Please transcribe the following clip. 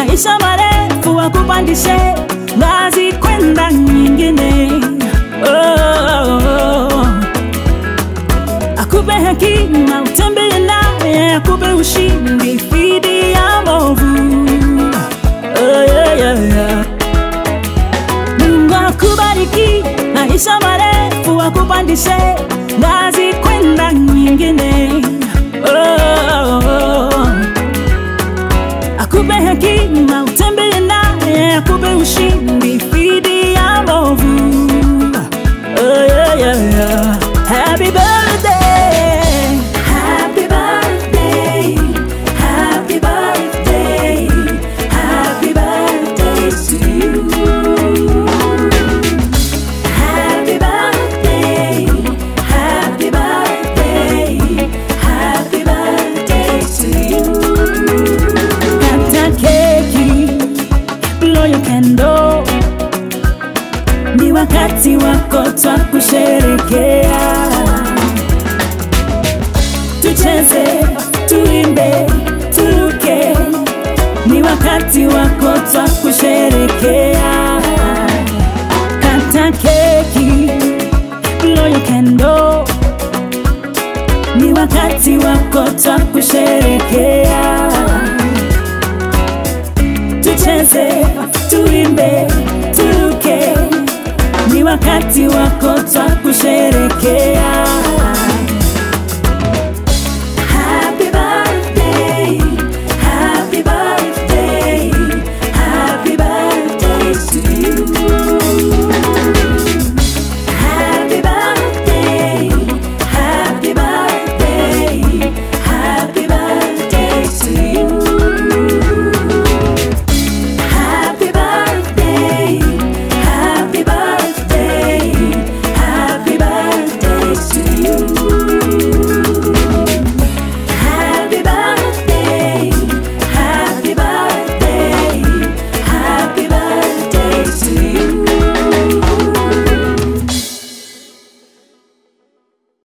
maisha marefu wakupandishe ngazi kwenda nyingine. Oh, oh, oh. Akupe hekima utembee naye, akupe ushindi dhidi ya movu. Oh, yeah, yeah, yeah. Mungu akubariki maisha marefu akupandishe ngazi kwenda nyingine. Oh, oh, oh. Akupe hekima utembee naye, akupe ushindi dhidi ya movu. Oh, yeah, yeah, yeah. Happy birthday, happy birthday, happy birthday, happy birthday to you. Happy birthday, happy birthday, happy birthday to you. Kata keki, blow your candle. Ni wakati wako twa kusherekea. Tucheze, tuimbe, turuke. Ni wakati wako twa